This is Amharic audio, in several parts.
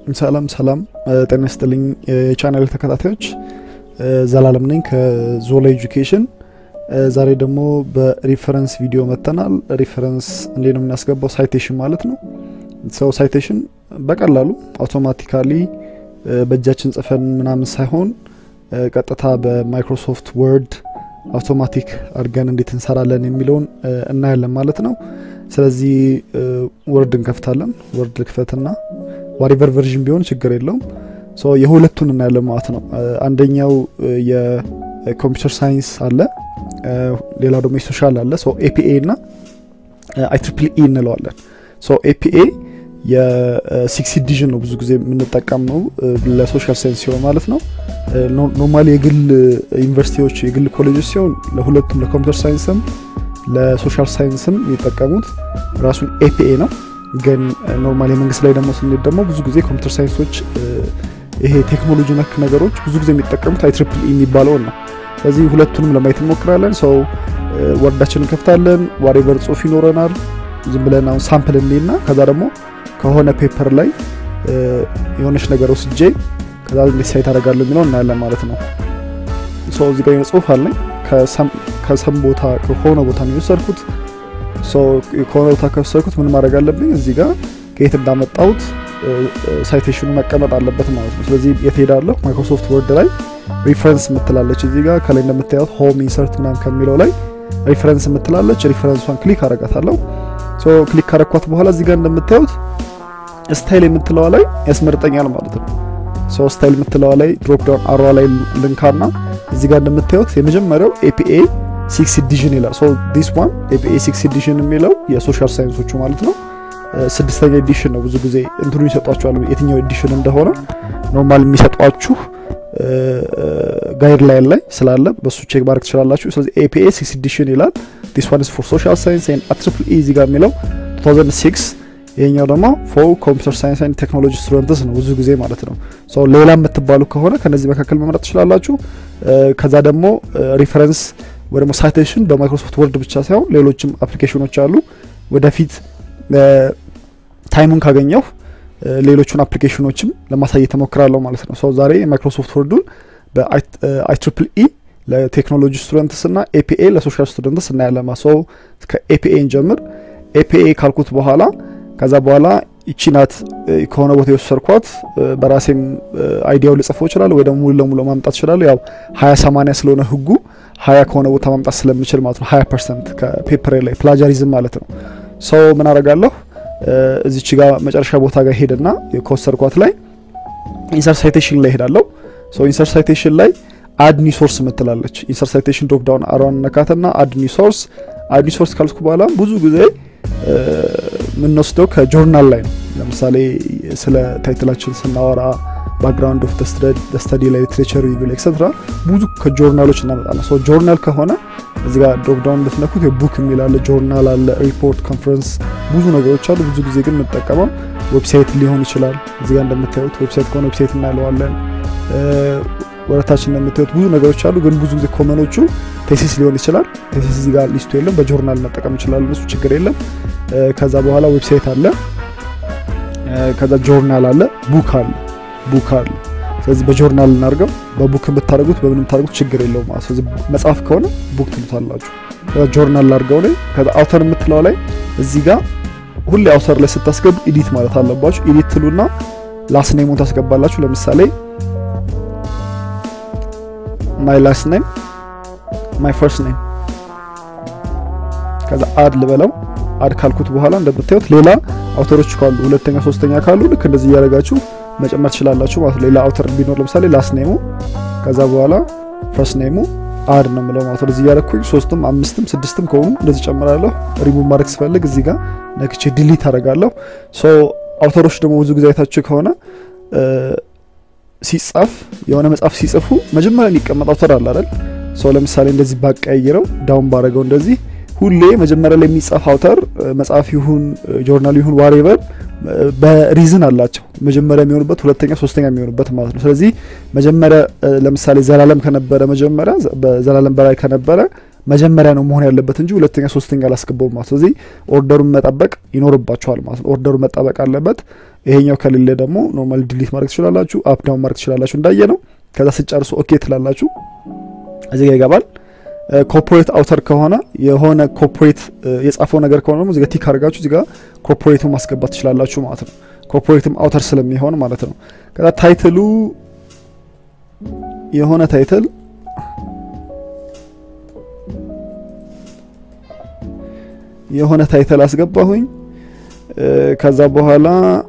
ሰላም ሰላም፣ ጤና ይስጥልኝ የቻናል ተከታታዮች፣ ዘላለም ነኝ ከዞላ ኤጁኬሽን። ዛሬ ደግሞ በሪፈረንስ ቪዲዮ መጥተናል። ሪፈረንስ እንዴት ነው የምናስገባው? ሳይቴሽን ማለት ነው። ሰው ሳይቴሽን በቀላሉ አውቶማቲካሊ በእጃችን ጽፈን ምናምን ሳይሆን ቀጥታ በማይክሮሶፍት ወርድ አውቶማቲክ አድርገን እንዴት እንሰራለን የሚለውን እናያለን ማለት ነው። ስለዚህ ወርድ እንከፍታለን። ወርድ ልክፈትና ዋሪቨር ቨርዥን ቢሆን ችግር የለውም። የሁለቱን እናያለን ማለት ነው። አንደኛው የኮምፒውተር ሳይንስ አለ፣ ሌላው ደግሞ የሶሻል አለ። ኤፒኤ እና አይ ትሪፕል ኢ እንለዋለን። ኤፒኤ የሲክስ ዲቪዥን ነው ብዙ ጊዜ የምንጠቀመው ለሶሻል ሳይንስ ሲሆን ማለት ነው። ኖርማሊ የግል ዩኒቨርሲቲዎች የግል ኮሌጆች ሲሆን ለሁለቱም ለኮምፒውተር ሳይንስም ለሶሻል ሳይንስም የሚጠቀሙት ራሱን ኤፒኤ ነው። ግን ኖርማል የመንግስት ላይ ደግሞ ስንሄድ ደግሞ ብዙ ጊዜ ኮምፒውተር ሳይንሶች ይሄ ቴክኖሎጂ ነክ ነገሮች ብዙ ጊዜ የሚጠቀሙት አይ ትሪፕል ኢ የሚባለውን ነው። ስለዚህ ሁለቱንም ለማየት እንሞክራለን። ሰው ወርዳችን እንከፍታለን። ዋሬቨር ጽሁፍ ይኖረናል። ዝም ብለን አሁን ሳምፕል እንይና ከዛ ደግሞ ከሆነ ፔፐር ላይ የሆነች ነገር ወስጄ ከዛ እንዴት ሳይት አደርጋለሁ የሚለው እናያለን ማለት ነው። ሰው እዚህ ጋር ጽሁፍ አለኝ ከሰም ቦታ ከሆነ ቦታ ነው የወሰድኩት። ከሆነ ቦታ ከወሰድኩት ምን ማድረግ አለብኝ? እዚህ ጋር ከየት እንዳመጣሁት ሳይቴሽኑ መቀመጥ አለበት ማለት ነው። ስለዚህ የት ሄዳለሁ? ማይክሮሶፍት ወርድ ላይ ሪፈረንስ የምትላለች እዚህ ጋር ከላይ እንደምታዩት ሆም ኢንሰርት ምናምን ከሚለው ላይ ሪፈረንስ የምትላለች ሪፈረንሷን ክሊክ አረጋታለሁ። ክሊክ ካረኳት በኋላ እዚህ ጋር እንደምታዩት ስታይል የምትለዋ ላይ ያስመርጠኛል ማለት ነው። ሶ ስታይል የምትለዋ ላይ ድሮፕ ዳውን አሯ ላይ ልንካና እዚህ ጋር እንደምታዩት የመጀመሪያው ኤፒኤ ሲክስ ኤዲሽን ይላል። ሶ ዲስ ዋን ኤፒኤ ሲክስ ኤዲሽን የሚለው የሶሻል ሳይንሶቹ ማለት ነው። ስድስተኛ ኤዲሽን ነው። ብዙ ጊዜ እንትኑ ይሰጧችኋል የትኛው ኤዲሽን እንደሆነ ኖርማል የሚሰጧችሁ ጋይድ ላይን ላይ ስላለ በሱ ቼክ ማድረግ ትችላላችሁ። ስለዚህ ኤፒኤ ሲክስ ኤዲሽን ይላል። ዲስ ዋን ኢዝ ፎር ሶሻል ሳይንስ ኤንድ ትሪፕል ኢ እዚህ ጋር የሚለው 2006 ይሄኛው ደግሞ ፎር ኮምፒውተር ሳይንስ ኤንድ ቴክኖሎጂ ስቱደንትስ ነው ብዙ ጊዜ ማለት ነው። ሶ ሌላ የምትባሉ ከሆነ ከነዚህ መካከል መምረጥ ትችላላችሁ። ከዛ ደግሞ ሪፈረንስ ወይ ደግሞ ሳይቴሽን በማይክሮሶፍት ወርድ ብቻ ሳይሆን ሌሎችም አፕሊኬሽኖች አሉ። ወደፊት ታይሙን ካገኘሁ ሌሎቹን አፕሊኬሽኖችም ለማሳየት ተሞክራለሁ ማለት ነው። ሰው ዛሬ የማይክሮሶፍት ወርዱን በአይ ትሪፕል ኢ ለቴክኖሎጂ ስቱደንትስ እና ኤፒኤ ለሶሻል ስቱደንትስ እናያለን። ሰው ከኤፒኤ እንጀምር። ኤፒኤ ካልኩት በኋላ ከዛ በኋላ ይቺ ናት ከሆነ ቦታ የወሰድኳት። በራሴም አይዲያው ልጽፈው ይችላል ወይ ደግሞ ሙሉ ለሙሉ ማምጣት ይችላል። ያው ሀያ ሰማንያ ስለሆነ ህጉ ሀያ ከሆነ ቦታ ማምጣት ስለምችል ማለት ነው። ሀያ ፐርሰንት ከፔፐር ላይ ፕላጃሪዝም ማለት ነው። ሰው ምን አደርጋለሁ እዚች ጋር መጨረሻ ቦታ ጋር ሄድና ከወሰድኳት ላይ ኢንሰርት ሳይቴሽን ላይ ሄዳለሁ። ሶ ኢንሰርት ሳይቴሽን ላይ አድ ኒው ሶርስ ምትላለች። ኢንሰርት ሳይቴሽን ድሮፕ ዳውን አሯን ነካትና አድ ኒው ሶርስ አድ ኒው ሶርስ ካልኩ በኋላ ብዙ ጊዜ የምንወስደው ከጆርናል ላይ ነው። ለምሳሌ ስለ ታይትላችን ስናወራ ባክግራውንድ ኦፍ ስተዲ ላይ ሊትሬቸር ሪቪው ኤክሰትራ ብዙ ከጆርናሎች እናመጣለን። ሶ ጆርናል ከሆነ እዚህ ጋር ድሮፕ ዳውን ብትነኩት የቡክ የሚል አለ፣ ጆርናል አለ፣ ሪፖርት፣ ኮንፈረንስ ብዙ ነገሮች አሉ። ብዙ ጊዜ ግን የምንጠቀመው ዌብሳይት ሊሆን ይችላል። እዚህ ጋር እንደምታዩት ዌብሳይት ከሆነ ዌብሳይት እናለዋለን። ወደታች እንደምታዩት ብዙ ነገሮች አሉ። ግን ብዙ ጊዜ ኮመኖቹ ቴሲስ ሊሆን ይችላል። ቴሲስ እዚህ ጋር ሊስቱ የለም። በጆርናል መጠቀም እንችላለን። እሱ ችግር የለም። ከዛ በኋላ ዌብሳይት አለ። ከዛ ጆርናል አለ፣ ቡክ አለ ቡክ አለ። ስለዚህ በጆርናል እናርገው። በቡክ የምታደርጉት በምን የምታደርጉት ችግር የለውም ማለት ስለዚህ መጽሐፍ ከሆነ ቡክ ትሉታላችሁ። ከዛ ጆርናል ላርገው ላይ ከዛ አውተር የምትለው ላይ እዚህ ጋር ሁሌ አውተር ላይ ስታስገቡ ኢዲት ማለት አለባችሁ። ኢዲት ትሉና ላስት ኔሙን ታስገባላችሁ። ለምሳሌ ማይ ላስት ኔም ማይ ፈርስት ኔም ከዛ አድ ልበለው። አድ ካልኩት በኋላ እንደምታዩት ሌላ አውተሮች ካሉ ሁለተኛ ሶስተኛ ካሉ ልክ እንደዚህ እያደረጋችሁ መጨመር ትችላላችሁ ማለት ሌላ አውተር ቢኖር ለምሳሌ ላስት ኔሙ ከዛ በኋላ ፈርስት ኔሙ አድ ነው የምለው ማለት ነው። እዚህ እያደረኩኝ ሶስትም አምስትም ስድስትም ከሆኑ እንደዚህ ጨምራለሁ። ሪሙቭ ማድረግ ስፈልግ እዚህ ጋር ነክቼ ዲሊት አደርጋለሁ። ሶ አውተሮች ደግሞ ብዙ ጊዜ አይታችሁ ከሆነ ሲጻፍ የሆነ መጽሐፍ ሲጽፉ መጀመሪያ የሚቀመጥ አውተር አለ አይደል? ሶ ለምሳሌ እንደዚህ ባቀያይረው ዳውን ባረገው እንደዚህ ሁሌ መጀመሪያ ላይ የሚጻፍ አውተር መጽሐፍ ይሁን ጆርናል ይሁን ዋሬቨር በሪዝን አላቸው መጀመሪያ የሚሆኑበት ሁለተኛ ሶስተኛ የሚሆኑበት ማለት ነው። ስለዚህ መጀመሪያ ለምሳሌ ዘላለም ከነበረ መጀመሪያ በዘላለም በላይ ከነበረ መጀመሪያ ነው መሆን ያለበት እንጂ ሁለተኛ ሶስተኛ አላስገባውም ማለት። ስለዚህ ኦርደሩን መጠበቅ ይኖርባቸዋል ማለት ነው። ኦርደሩ መጠበቅ አለበት። ይሄኛው ከሌለ ደግሞ ኖርማል ዲሊት ማድረግ ትችላላችሁ፣ አፕ ዳውን ማድረግ ትችላላችሁ እንዳየ ነው። ከዛ ስጨርሱ ኦኬ ትላላችሁ። እዚህ ጋር ይገባል። ኮርፖሬት አውተር ከሆነ የሆነ ኮርፖሬት የጻፈው ነገር ከሆነ ደግሞ እዚህ ጋር ቲክ አድርጋችሁ እዚህ ጋር ኮርፖሬቱን ማስገባት ትችላላችሁ ማለት ነው። ኮርፖሬትም አውተር ስለሚሆን ማለት ነው። ከዛ ታይትሉ የሆነ ታይትል የሆነ ታይትል አስገባሁኝ። ከዛ በኋላ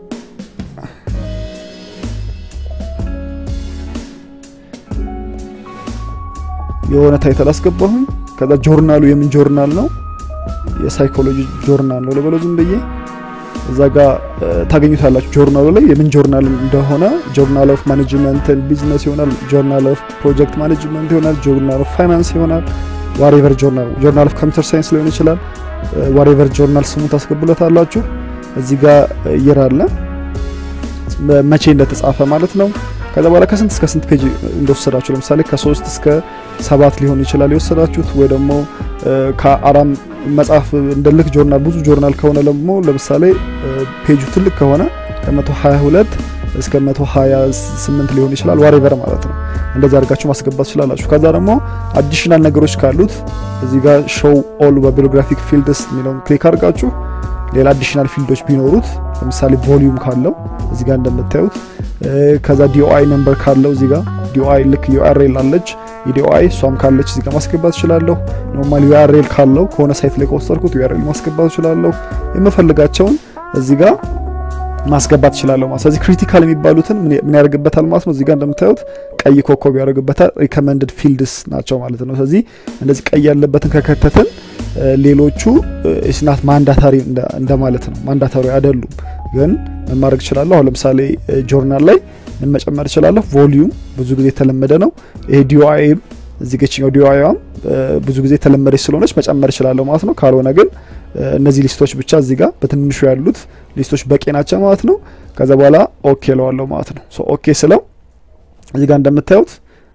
የሆነ ታይትል አስገባሁኝ። ከዛ ጆርናሉ የምን ጆርናል ነው? የሳይኮሎጂ ጆርናል ነው ልበለው ዝም ብዬ እዛ ጋር ታገኙታላችሁ። ጆርናሉ ላይ የምን ጆርናል እንደሆነ ጆርናል ኦፍ ማኔጅመንት ቢዝነስ ይሆናል፣ ጆርናል ኦፍ ፕሮጀክት ማኔጅመንት ይሆናል፣ ጆርናል ኦፍ ፋይናንስ ይሆናል፣ ዋሬቨር ጆርናል ጆርናል ኦፍ ኮምፒውተር ሳይንስ ሊሆን ይችላል። ዋሬቨር ጆርናል ስሙ ታስገቡለታላችሁ። እዚህ ጋር ይራለ መቼ እንደተጻፈ ማለት ነው። ከዛ በኋላ ከስንት እስከ ስንት ፔጅ እንደወሰዳችሁ ለምሳሌ ከሶስት እስከ ሰባት ሊሆን ይችላል የወሰዳችሁት ወይ ደግሞ ከአራም መጽሐፍ እንደ ልክ ጆርናል ብዙ ጆርናል ከሆነ ደግሞ ለምሳሌ ፔጁ ትልቅ ከሆነ ከ122 እስከ 128 ሊሆን ይችላል ዋሬቨር ማለት ነው። እንደዚህ አድርጋችሁ ማስገባት ትችላላችሁ። ከዛ ደግሞ አዲሽናል ነገሮች ካሉት እዚህ ጋር ሾው ኦል በቢዮግራፊክ ፊልድስ የሚለውን ክሊክ አድርጋችሁ ሌላ አዲሽናል ፊልዶች ቢኖሩት ለምሳሌ ቮሊዩም ካለው እዚህ ጋር እንደምታዩት ከዛ ዲኦአይ ነምበር ካለው እዚህ ጋር ዲኦአይ ልክ ዩአርኤል አለች የዲኦአይ እሷም ካለች እዚህ ጋር ማስገባት እችላለሁ። ኖርማል ዩአርኤል ካለው ከሆነ ሳይት ላይ ከወሰድኩት ዩአርኤል ማስገባት እችላለሁ። የምፈልጋቸውን እዚህ ጋር ማስገባት እችላለሁ ማለት ስለዚህ ክሪቲካል የሚባሉትን ምን ያደርግበታል ማለት ነው። እዚህ ጋር እንደምታዩት ቀይ ኮከብ ያደርግበታል። ሪከመንድድ ፊልድስ ናቸው ማለት ነው። ስለዚህ እንደዚህ ቀይ ያለበትን ከከተትን ሌሎቹ ስናት ማንዳታሪ እንደማለት ነው። ማንዳታሪ አይደሉም፣ ግን ምን ማድረግ እችላለሁ? አሁን ለምሳሌ ጆርናል ላይ ምን መጨመር እችላለሁ? ቮሊዩም ብዙ ጊዜ የተለመደ ነው። ይሄ ዲኦአይም እዚህ ገችኛው ዲኦአይም ብዙ ጊዜ የተለመደች ስለሆነች መጨመር እችላለሁ ማለት ነው። ካልሆነ ግን እነዚህ ሊስቶች ብቻ እዚህ ጋር በትንሹ ያሉት ሊስቶች በቂ ናቸው ማለት ነው። ከዛ በኋላ ኦኬ ለዋለሁ ማለት ነው። ሶ ኦኬ ስለው እዚህ ጋር እንደምታዩት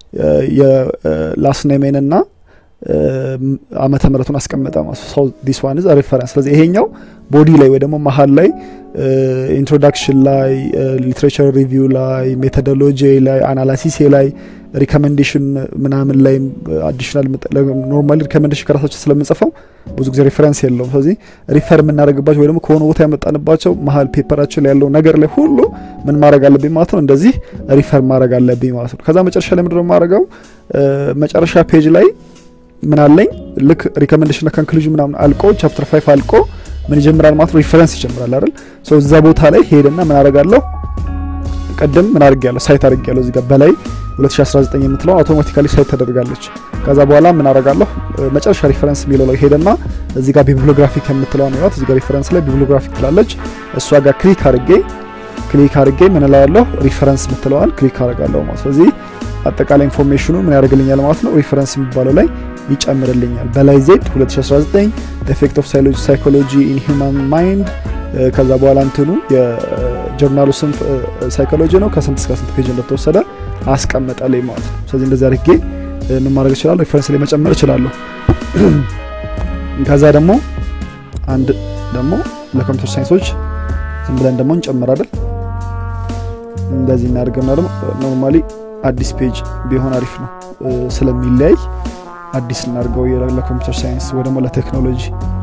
የላስኔሜን እና ዓመተ ምሕረቱን አስቀመጠ ማለት ነው። ዲስ ዋን ኢዝ ሪፈረንስ። ስለዚህ ይሄኛው ቦዲ ላይ ወይ ደግሞ መሀል ላይ ኢንትሮዳክሽን ላይ ሊትሬቸር ሪቪው ላይ ሜቶዶሎጂ ላይ አናላሲስ ላይ ሪኮሜንዴሽን ምናምን ላይ አዲሽናል ኖርማሊ ሪኮሜንዴሽን ከራሳችን ስለምንጽፈው ብዙ ጊዜ ሪፈረንስ የለውም። ስለዚህ ሪፈር የምናደርግባቸው ወይ ደግሞ ከሆነ ቦታ ያመጣንባቸው መሀል ፔፐራችን ላይ ያለው ነገር ላይ ሁሉ ምን ማድረግ አለብኝ ማለት ነው። እንደዚህ ሪፈር ማድረግ አለብኝ ማለት ነው። ከዛ መጨረሻ ላይ ምንድነው የማደርገው መጨረሻ ፔጅ ላይ ምን አለኝ ልክ ሪኮሜንዴሽን ኮንክሉዥን ምናምን አልቆ ቻፕተር ፋይቭ አልቆ ምን ይጀምራል ማለት ነው ሪፈረንስ ይጀምራል አይደል ሶ እዛ ቦታ ላይ ሄደና ምን አደርጋለሁ ቅድም ምን አድርጌያለሁ ሳይት አድርጌያለሁ እዚህ ጋር በላይ 2019 የምትለው አውቶማቲካሊ ሳይት ተደርጋለች ከዛ በኋላ ምን አደርጋለሁ መጨረሻ ሪፈረንስ የሚለው ላይ ሄደና እዚህ ጋር ቢብሊዮግራፊክ የምትለው ነው እዚህ ጋር ሪፈረንስ ላይ ቢብሊዮግራፊክ ትላለች እሷ ጋር ክሊክ አድርጌ ክሊክ አድርጌ ምን እላለሁ ሪፈረንስ የምትለዋን ክሊክ አድርጋለሁ ማለት ስለዚህ አጠቃላይ ኢንፎርሜሽኑ ምን ያደርግልኛል ማለት ነው ሪፈረንስ የሚባለው ላይ ይጨምርልኛል። በላይ ዜድ 2019 ኤፌክት ኦፍ ሳይኮሎጂ ኢን ሂውማን ማይንድ ከዛ በኋላ እንትኑ የጆርናሉ ስም ሳይኮሎጂ ነው። ከስንት እስከ ስንት ፔጅ እንደተወሰደ አስቀመጠልኝ ማለት ነው። ስለዚህ እንደዚህ አድርጌ ምን ማድረግ እችላለሁ? ሪፈረንስ ላይ መጨመር እችላለሁ። ከዛ ደግሞ አንድ ደግሞ ለኮምፒውተር ሳይንሶች ዝም ብለን ደግሞ እንጨምራለን። እንደዚህ እናደርገና ደግሞ ኖርማሊ አዲስ ፔጅ ቢሆን አሪፍ ነው ስለሚለያይ አዲስ እናድርገው ለኮምፒውተር ሳይንስ ወይ ደግሞ ለቴክኖሎጂ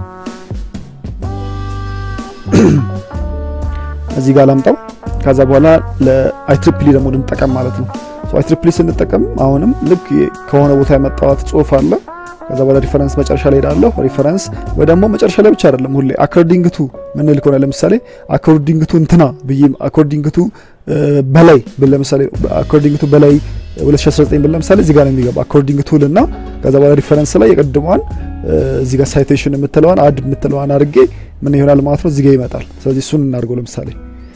እዚህ ጋር ላምጣው። ከዛ በኋላ ለአይትሪፕሊ ደግሞ ልንጠቀም ማለት ነው። አይትሪፕሊ ስንጠቀም አሁንም ልክ ከሆነ ቦታ ያመጣዋት ጽሁፍ አለ። ከዛ በኋላ ሪፈረንስ መጨረሻ ላይ ሄዳለሁ። ሪፈረንስ ወይ ደግሞ መጨረሻ ላይ ብቻ አይደለም ሁሌ አኮርዲንግ ቱ ምንል ከሆነ ለምሳሌ አኮርዲንግ ቱ እንትና ብዬ አኮርዲንግ ቱ በላይ ብል ለምሳሌ አኮርዲንግ ቱ በላይ 2019 ብል ለምሳሌ እዚህ ጋር ነው የሚገባ አኮርዲንግ ቱ ልና ከዛ በኋላ ሪፈረንስ ላይ የቀድሟን እዚህ ጋር ሳይቴሽን የምትለዋን አድ የምትለዋን አድርጌ ምን ይሆናል ማለት ነው እዚህ ጋር ይመጣል። ስለዚህ እሱን እናድርገው። ለምሳሌ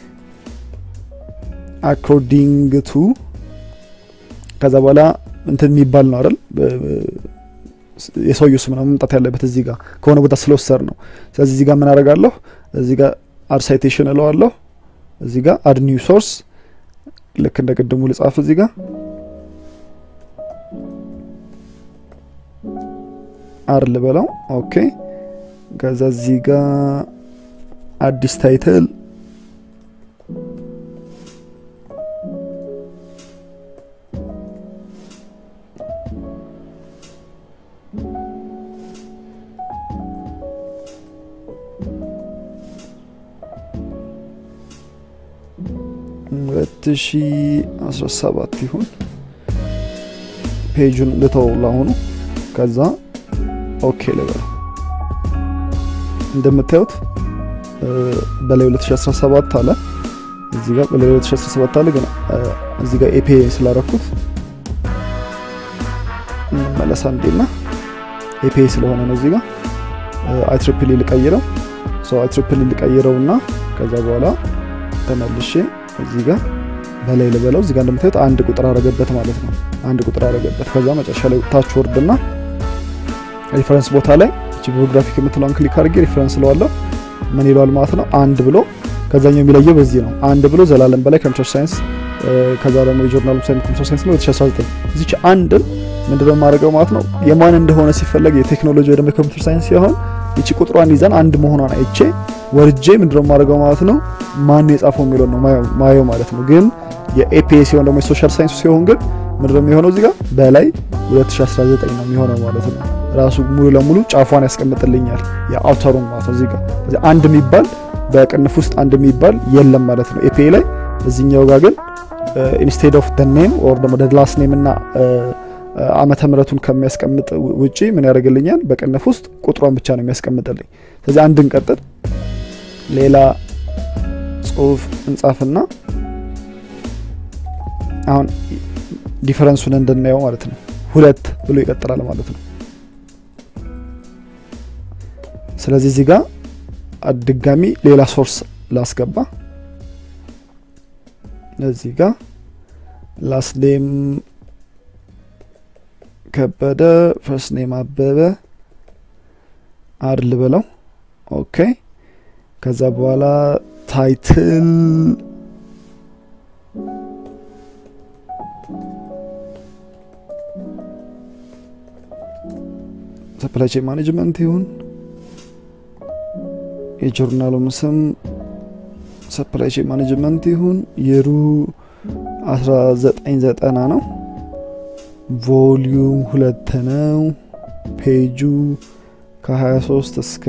አኮርዲንግ ቱ ከዛ በኋላ እንትን የሚባል ነው አይደል የሰውየው ስም ነው መምጣት ያለበት እዚህ ጋር ከሆነ ቦታ ስለወሰድ ነው። ስለዚህ እዚህ ጋር ምን አደርጋለሁ? እዚህ ጋር አድ ሳይቴሽን እለዋለሁ። እዚህ ጋር አድ ኒው ሶርስ ልክ እንደ ቅድሙ ልጻፍ እዚህ ጋር አር ልበለው። ኦኬ ከዛ እዚህ ጋር አዲስ ታይትል ሁለት ሺ አስራ ሰባት ይሁን ፔጁን ልተው ላሁኑ። ከዛ ኦኬ ልበለው። እንደምታዩት በላይ 2017 አለ እዚህ ጋር በላይ 2017 አለ። ግን እዚህ ጋር ኤፒ ስላረኩት እንመለሳ እንዴና ኤፒ ስለሆነ ነው እዚህ ጋር አይ ትሪፕል ልቀይረው ሶ አይ ትሪፕል ልቀይረውና ከዛ በኋላ ተመልሼ እዚህ ጋር በላይ ልበለው። እዚህ ጋር እንደምታዩት አንድ ቁጥር አረገበት ማለት ነው። አንድ ቁጥር አረገበት። ከዛ መጨረሻ ላይ ታች ወርድና ሪፈረንስ ቦታ ላይ እቺ ቢዮግራፊክ የምትለውን ክሊክ አድርጌ ሪፈረንስ ለዋለሁ ምን ይለዋል ማለት ነው። አንድ ብሎ ከዛኛው የሚለየው በዚህ ነው። አንድ ብሎ ዘላለም በላይ ኮምፒውተር ሳይንስ ከዛ ደግሞ የጆርናል ሳይንስ ኮምፒውተር ሳይንስ ነው 2019 እዚች አንድን ምንድነው የማደርገው ማለት ነው። የማን እንደሆነ ሲፈለግ የቴክኖሎጂ ወይ ደግሞ የኮምፒውተር ሳይንስ ሲሆን ይቺ ቁጥሯን ይዘን አንድ መሆኗን አይቼ ወርጄ ምንድነው የማደርገው ማለት ነው። ማን የጻፈው የሚለው ነው ማየው ማለት ነው። ግን የኤፒኤ ሲሆን ደግሞ የሶሻል ሳይንስ ሲሆን ግን ምንድነው የሚሆነው እዚህ ጋር በላይ 2019 ነው የሚሆነው ማለት ነው። ራሱ ሙሉ ለሙሉ ጫፏን ያስቀምጥልኛል የአውተሩን ማለት ነው። እዚህ ጋር እዚህ አንድ የሚባል በቅንፍ ውስጥ አንድ የሚባል የለም ማለት ነው ኤፒኤ ላይ። እዚህኛው ጋር ግን ኢንስቴድ ኦፍ ደ ኔም ኦር ደግሞ ላስት ኔም እና ዓመተ ምሕረቱን ከሚያስቀምጥ ውጪ ምን ያደርግልኛል? በቅንፍ ውስጥ ቁጥሯን ብቻ ነው የሚያስቀምጥልኝ። ስለዚህ አንድ እንቀጥል፣ ሌላ ጽሁፍ እንጻፍና አሁን ዲፈረንሱን እንድናየው ማለት ነው። ሁለት ብሎ ይቀጥላል ማለት ነው። ስለዚህ እዚህ ጋር ድጋሚ ሌላ ሶርስ ላስገባ። እዚህ ጋር ላስት ኔም ከበደ፣ ፈርስት ኔም አበበ አድል ብለው ኦኬ። ከዛ በኋላ ታይትል ሰፕላይ ቼን ማኔጅመንት ይሁን የጆርናሉም ስም ሰፕላይ ቼን ማኔጅመንት ይሁን የሩ 1990 ነው። ቮሊዩም ሁለት ነው። ፔጁ ከ23 እስከ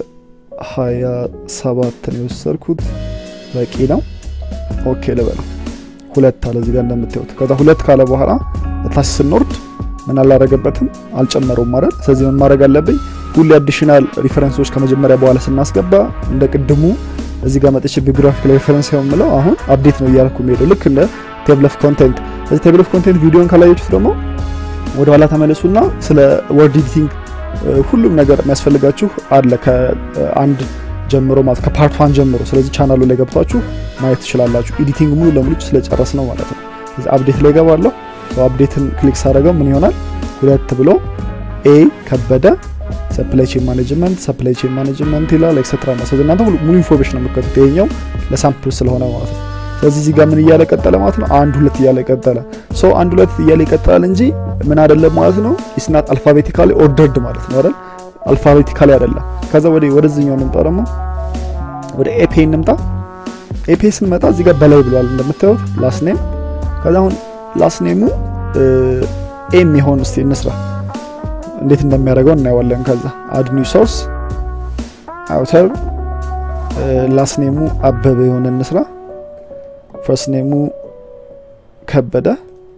27 ነው የወሰድኩት። በቂ ነው። ኦኬ ልበለው። ሁለት አለ እዚህ ጋር እንደምታዩት። ከዛ ሁለት ካለ በኋላ ታች ስንወርድ ምን አላረገበትም አልጨመረውም ማለት። ስለዚህ ምን ማድረግ አለብኝ? ሁሌ አዲሽናል ሪፈረንሶች ከመጀመሪያ በኋላ ስናስገባ እንደ ቅድሙ እዚህ ጋር መጥቼ ቢዮግራፊክ ላይ ሪፈረንስ የምለው አሁን አፕዴት ነው እያልኩ የሚሄደው ልክ እንደ ቴብል ኦፍ ኮንቴንት። ስለዚህ ቴብል ኦፍ ኮንቴንት ቪዲዮን ካላያችሁት ደግሞ ወደ ኋላ ተመለሱና ስለ ወርድ ኤዲቲንግ ሁሉም ነገር የሚያስፈልጋችሁ አለ ከአንድ ጀምሮ ማለት ከፓርት ዋን ጀምሮ። ስለዚህ ቻናሉ ላይ ገብታችሁ ማየት ትችላላችሁ። ኤዲቲንግ ሙሉ ለሙሉ ስለጨረስ ነው ማለት ነው። ስለዚህ አፕዴት ላይ ገባለሁ። አፕዴትን ክሊክ ሳደረገው ምን ይሆናል? ሁለት ብሎ ኤ ከበደ ሰፕላይ ቼን ማኔጅመንት ሰፕላይ ቼን ማኔጅመንት ይላል ኤክስትራ ነው። ስለዚህ እናንተ ሙሉ ኢንፎርሜሽን ነው የምትከቱት። ይሄኛው ለሳምፕል ስለሆነ ማለት ነው። ስለዚህ እዚህ ጋር ምን እያለ ቀጠለ ማለት ነው? አንድ ሁለት እያለ ቀጠለ። ሶ አንድ ሁለት እያለ ይቀጥላል እንጂ ምን አይደለም ማለት ነው። ኢስናት አልፋቤቲካሊ ኦርደርድ ማለት ነው አይደል? አልፋቤቲካሊ አይደለም። ከዛ ወደ ወደዚህኛው እንምጣ ደግሞ ወደ ኤፒ እንምጣ። ኤፒ ስንመጣ እዚህ ጋር በላይ ብሏል እንደምታዩት ላስት ኔም። ከዛ አሁን ላስት ኔሙ ኤ የሚሆን እስቲ እንስራ እንዴት እንደሚያደርገው እናየዋለን። ከዛ አድ ኒው ሶርስ አውተር ላስት ኔሙ አበበ የሆነ እንስራ። ፈርስት ኔሙ ከበደ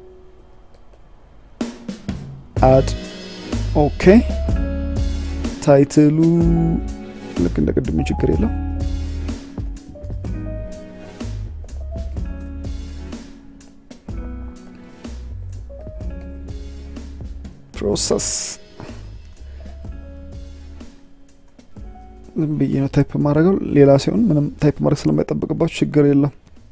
አድ ኦኬ። ታይትሉ ልክ እንደ ቅድሙ ችግር የለው። ፕሮሰስ ዝም ብዬ ነው ታይፕ ማድረገው። ሌላ ሲሆን ምንም ታይፕ ማድረግ ስለማይጠበቅባችሁ ችግር የለም።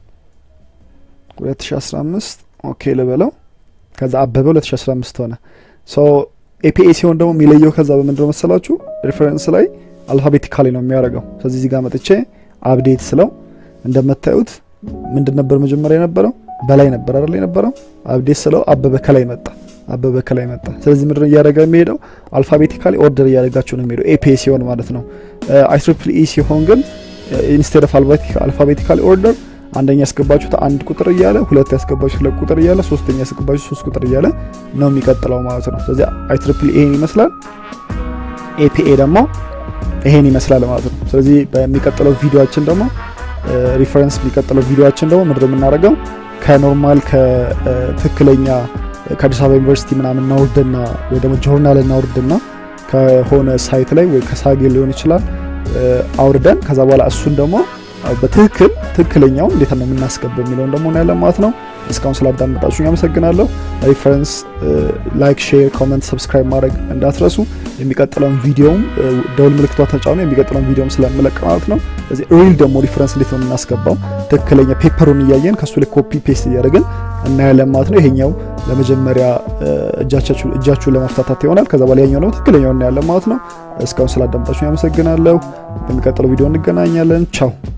2015 ኦኬ ልበለው። ከዛ አበበ 2015 ሆነ። ሶ ኤፒኤ ሲሆን ደግሞ የሚለየው ከዛ በምንድነው መሰላችሁ? ሪፈረንስ ላይ አልፋቤቲካሊ ነው የሚያደርገው። ስለዚህ እዚህ ጋር መጥቼ አፕዴት ስለው እንደምታዩት ምንድን ነበር መጀመሪያ የነበረው በላይ ነበር አይደል የነበረው። አፕዴት ስለው አበበ ከላይ መጣ። አበበ ከላይ መጣ። ስለዚህ ምድር እያደረገ የሚሄደው አልፋቤቲካሊ ኦርደር እያደረጋቸው ነው የሚሄደው ኤፒ ሲሆን ማለት ነው። አይ ትሪፕል ኢ ሲሆን ግን ኢንስቴድ ኦፍ አልፋቤቲካሊ ኦርደር አንደኛ ያስገባችሁት አንድ ቁጥር እያለ ሁለት ያስገባችሁት ሁለት ቁጥር እያለ ሶስተኛ ያስገባችሁት ሶስት ቁጥር እያለ ነው የሚቀጥለው ማለት ነው። ስለዚህ አይ ትሪፕል ይሄን ይመስላል። ኤፒኤ ደግሞ ይሄን ይመስላል ማለት ነው። ስለዚህ በሚቀጥለው ቪዲዮአችን ደግሞ ሪፈረንስ የሚቀጥለው ቪዲዮአችን ደግሞ ምንድን የምናደርገው ከኖርማል ከትክክለኛ ከአዲስ አበባ ዩኒቨርሲቲ ምናምን እናውርድና ወይ ደግሞ ጆርናል እናውርድና ከሆነ ሳይት ላይ ወይ ከሳጌ ሊሆን ይችላል አውርደን ከዛ በኋላ እሱን ደግሞ በትክክል ትክክለኛው እንዴት ነው የምናስገባው የሚለውን ደግሞ እናያለን ማለት ነው። እስካሁን ስላዳመጣችሁ አመሰግናለሁ። ሪፈረንስ ላይክ፣ ሼር፣ ኮመንት፣ ሰብስክራይብ ማድረግ እንዳትረሱ። የሚቀጥለውን ቪዲዮም ደውል ምልክቷ ተጫኑ። የሚቀጥለውን ቪዲዮም ስለምለቅ ማለት ነው። ስለዚህ ሪል ደግሞ ሪፈረንስ እንዴት ነው የምናስገባው ትክክለኛ ፔፐሩን እያየን ከሱ ላይ ኮፒ ፔስት እያደረግን እናያለን ማለት ነው። ይሄኛው ለመጀመሪያ እጃችሁን ለማፍታታት ይሆናል። ከዛ በኋላ ያኛው ደግሞ ትክክለኛው እናያለን ማለት ነው። እስካሁን ስላዳመጣችሁ አመሰግናለሁ። በሚቀጥለው ቪዲዮ እንገናኛለን። ቻው